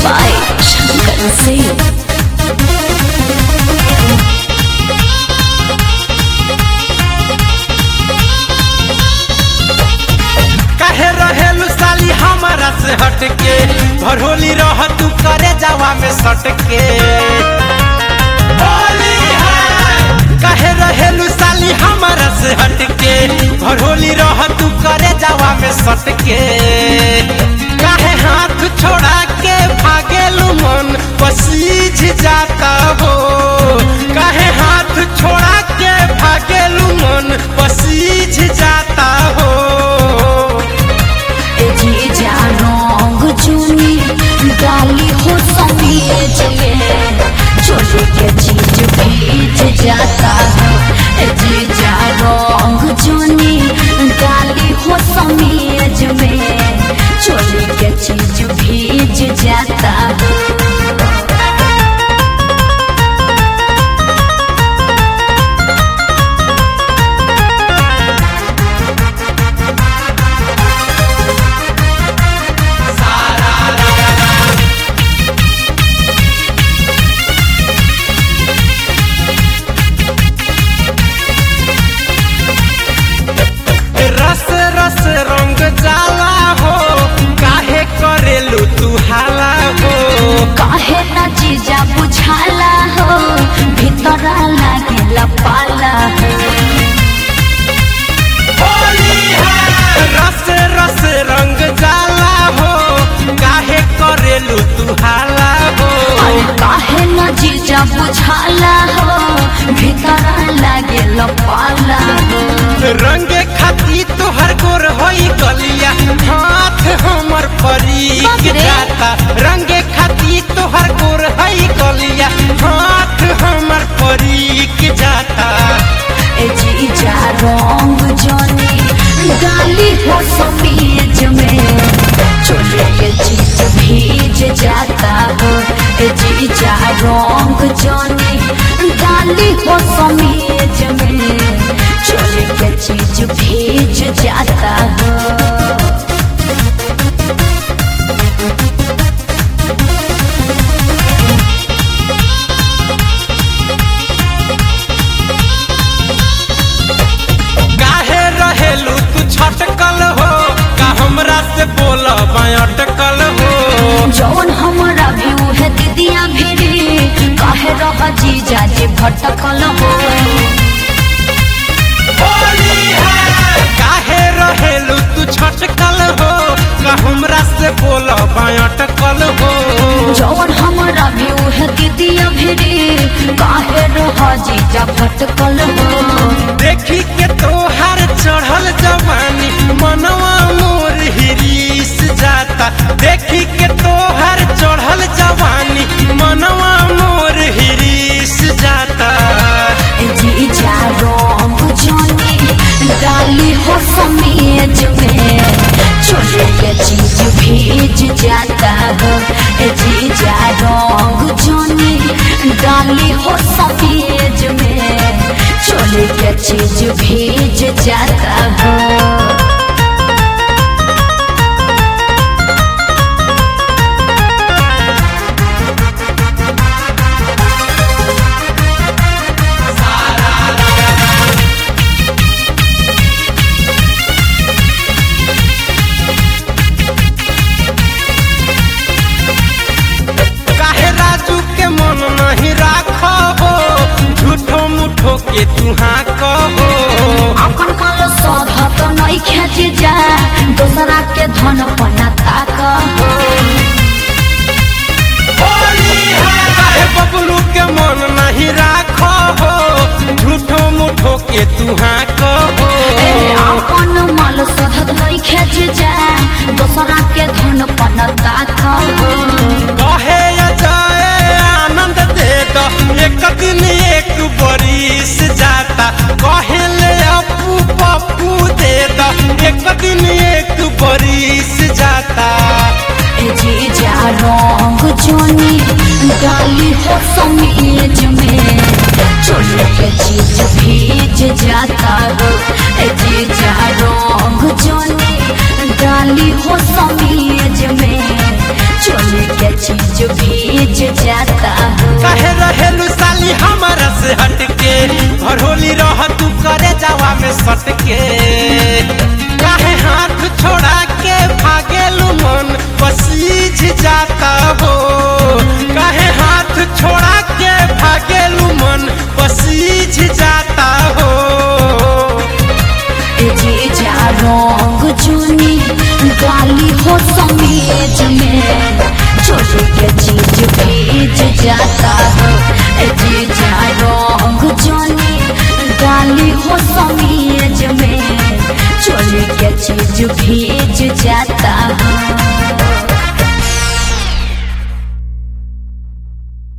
by Shankar Singh. काहे रहेलू साली हमारा से हटके भरोली रह तू करे जावा में सटके होली है काहे रहेलू साली हमारा से हटके भरोली रह तू करे जावा में सटके काहे हाथ छोड़ा के भागेलू मन पसीज जाता हो काहे हाथ छोड़ा के भागेलू मन पसीज जाता हो ए जीजा रंग चुनी डाली हो समीज में चोली के चीज भीज जाता है ए जीजा रंग चुनी डाली हो समीज में चोली के चीज भीज जाता है रस रस रंग जाला हो काहे करेलू तू हाला हो काहे ना जीजा बुझाला हो भीतर लागेला पाला हो होली है रस रस रंग जाला हो काहे करेलू तू हाला हो अरे काहे न जीजा बुझाला हो भीतर लागे पाला हो रंगे खाती तोहर गोर होई गलिया हाथ हमर परी बाप रे। जाता रंगे खाती तोहर गोर होई गलिया हाथ हमर परी जाता ए जीजा रंग जनी डाली हो समीज में चोले के चीज भीज जाता हो ए जीजा रंग जनी डाली हो समीज में चोले के चीज भीज जाता हो काहे रहेलू तू छटकल हो का हमरा से बोल अटकल हो जौन हमरा भी उहे दीदिया भिरी काहे रह जीजा जे भटकल हो होली है काहे रहेलू तू छटकल हो का हमरा से बोल अटकल हो जौन हमरा भी उहे दीदिया भिरी काहे रह जीजा भटकल हो देखी के तोहार चढ़ल जवानी मनवा मोर हिरीस जाता देखी के तोहार चढ़ल जवानी मनवा मोर हिरीस जाता ए जीजा रंग जनी डाली हो समीज में चोले के चीज भीज जाता हो ए जीजा रंग जनी डाली हो समीज में चोले के चीज भीज जाता हो काहे राजू के मन नहीं राखो हो झूठो मुठो के तुहा कहो अपन माल सौधा तो नहीं खेच जा दूसरा के धन पना ताक काहे बबलू के मन नहीं राखो हो झूठो मुठो के तुहा कहो अपन माल सौधा नहीं खेच जा दूसरा के धन पना ताक कहे अजय आनंद दे दो एक दिन एक बरिस जाता कहे ले अपू पप्पू दे दो एक दिन एक बरिस जाता ए जीजा रंग जोनी डाली हो समीज में चोली के चीज भीज जाता हो ए जीजा रंग जोनी डाली हो समीज में चोली के चीज भीज जाता हो काहे रहेलू साली हमारा से हट